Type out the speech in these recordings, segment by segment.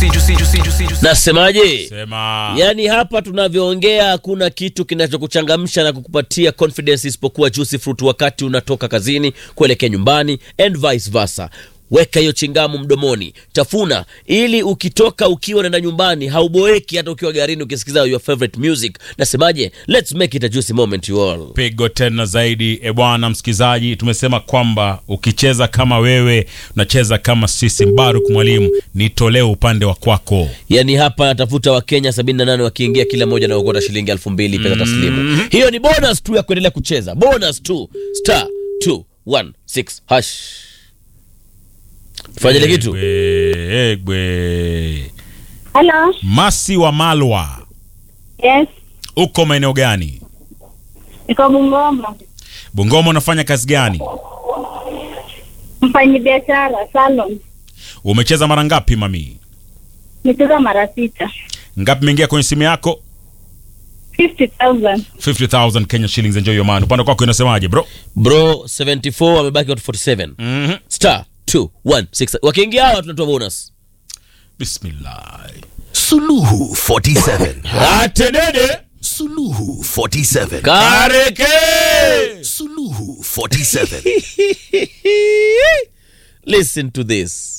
juicy, juicy, juicy, juicy, juicy. Nasemaje? Sema. Yaani hapa tunavyoongea hakuna kitu kinachokuchangamsha na kukupatia confidence isipokuwa juicy fruit wakati unatoka kazini kuelekea nyumbani and vice versa. Weka hiyo chingamu mdomoni, tafuna ili ukitoka ukiwa unaenda nyumbani hauboeki, hata ukiwa garini ukisikiza your favorite music. Nasemaje? Let's make it a juicy moment you all. pigo tena zaidi e bwana msikilizaji tumesema kwamba ukicheza kama wewe unacheza kama sisi mbaruk mwalimu nitolee upande wa kwako Yaani hapa natafuta Wakenya 78 wakiingia kila moja na ukota shilingi elfu mbili pesa taslimu. Hiyo ni bonus tu ya kuendelea kucheza, bonus tu star 216 hash. Fanya ile kitu Egwe, egwe. Hello. masi wa malwa Yes. uko maeneo gani Niko Bungoma. bungoma unafanya kazi gani Mfanyi biashara salon. umecheza mara ngapi mami Nicheza mara sita. ngapi imeingia kwenye simu yako 50,000. 50000 kenya shillings enjoy your money upande kwako inasemaje bro bro 74 wamebaki watu 47 mm-hmm. star 216 wakiingia hawa tunatoa bonus bismillah Suluhu 47. atenede Suluhu 47. kareke Suluhu 47. listen to this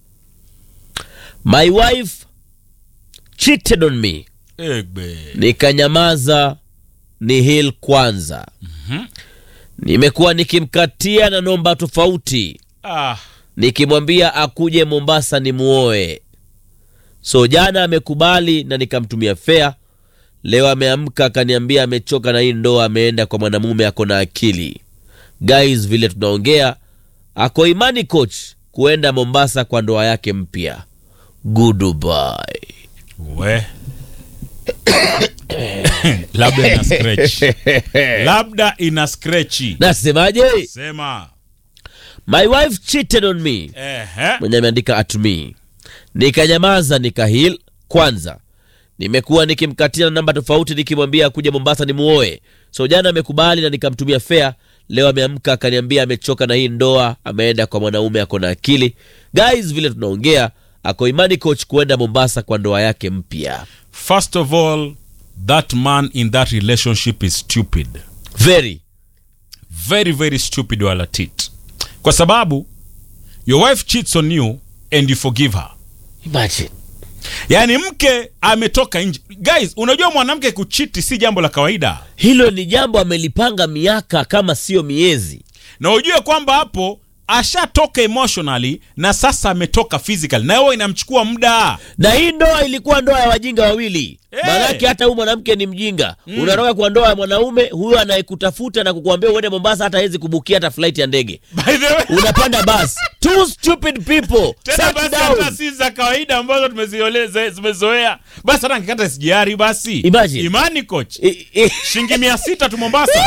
my wife cheated on me egbe nikanyamaza ni hil kwanza nimekuwa nikimkatia na nomba tofauti ah. nikimwambia akuje mombasa ni muoe so jana amekubali na nikamtumia fea leo ameamka akaniambia amechoka na hii ndoa ameenda kwa mwanamume ako na akili guys vile tunaongea ako imani coach kuenda mombasa kwa ndoa yake mpya goodbye we labda ina scratch labda ina scratchi nasemaje sema my wife cheated on me ehe mwenye ameandika at me nikanyamaza nikahil kwanza nimekuwa nikimkatia na namba tofauti nikimwambia akuja mombasa ni muoe so jana amekubali na nikamtumia fea leo ameamka akaniambia amechoka na hii ndoa ameenda kwa mwanaume ako na akili guys vile tunaongea ako imani coach kuenda mombasa kwa ndoa yake mpya first of all that man in that relationship is stupid very very very stupid wala tit kwa sababu your wife cheats on you and you forgive her imagine yaani mke ametoka nje guys unajua mwanamke kuchiti si jambo la kawaida hilo ni jambo amelipanga miaka kama sio miezi na ujue kwamba hapo ashatoka emotionally na sasa ametoka physical na hiyo inamchukua muda na hii ndoa ilikuwa ndoa ya wajinga wawili Eh. maanake hata huyu mwanamke ni mjinga mm. unatoka kwa ndoa ya mwanaume huyu anayekutafuta na kukuambia uende mombasa hata hawezi kubukia hata flight ya ndege by the way unapanda bas two stupid people tena Sit basi down. hata si za kawaida ambazo tumezioleza tumezoea basi hata nikikata sijari basi Imagine. imani coach I- i- shilingi mia sita tu mombasa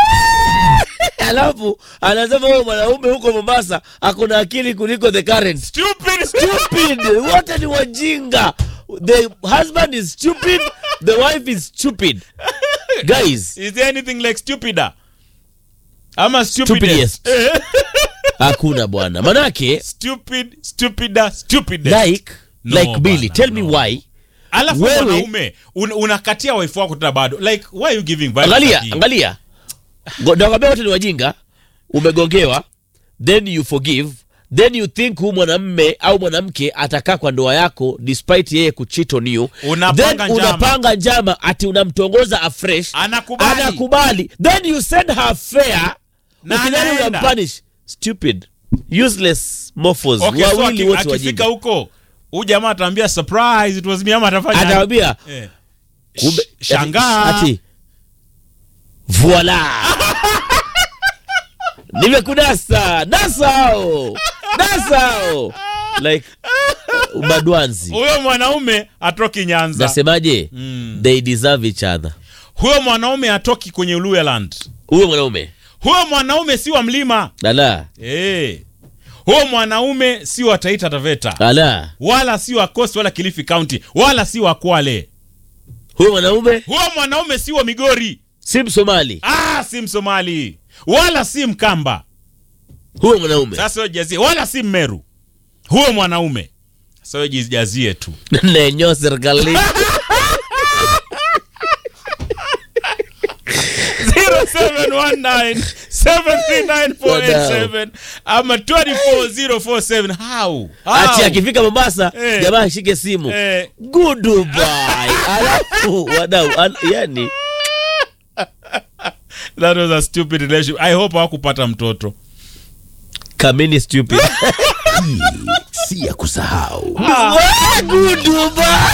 alafu anasema huyo mwanaume huko mombasa akona akili kuliko the current stupid stupid wote ni wajinga the husband is stupid the wife is stupid guys is there anything like stupider ama Stupidest. stupidest Eh, hakuna bwana manake stupid stupider stupidest like No, like billy bana, tell me no. why alafu Wewe- mwanaume un, unakatia wife wako tena bado like why are you giving violence angalia like hii? angalia Ngo- nakwambia wote ni wajinga umegongewa then you forgive then you think huu mwanamme au mwanamke atakaa kwa ndoa yako despite yeye kucheat on you Unapanga then njama. unapanga njama ati unamtongoza afresh Anakubali. anakubali then you send her fair Na ukidhani anaenda. unampunish stupid useless morphos okay, so wawili aki- wote akifika wajinga huko huyu jamaa ataambia surprise it was me ama atafanya atawambia eh. kumbe Sh- shangaa ati voila nimekunasa nasao nasao like ubadwanzi huyo mwanaume atoki nyanza nasemaje Mm. they deserve each other huyo mwanaume atoki kwenye luyaland huyo mwanaume huyo mwanaume si wa mlima ala hey. huyo mwanaume si wa taita taveta ala wala si wa coast wala kilifi county wala si wa kwale huyo mwanaume huyo mwanaume si wa migori si msomali ah, si msomali wala si mkamba huyo mwanaume sasa huyo jazie wala si mmeru huyo mwanaume sasa wewe jijazie tu nenyo serikalini 0719739487 ama 24047 how ati how akifika mombasa Eh. jamaa ashike simu eh goodbye alafu wadau an, yani that was a stupid relationship i hope hawakupata mtoto kamini stupid si ya kusahau goodbye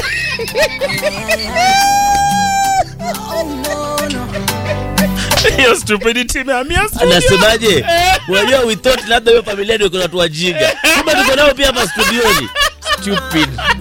hiyo stupidity imehamia studio. anasemaje unajua we thought labda hiyo familia ndio iko na watu wajinga kumbe tuko nao pia hapa studioni stupid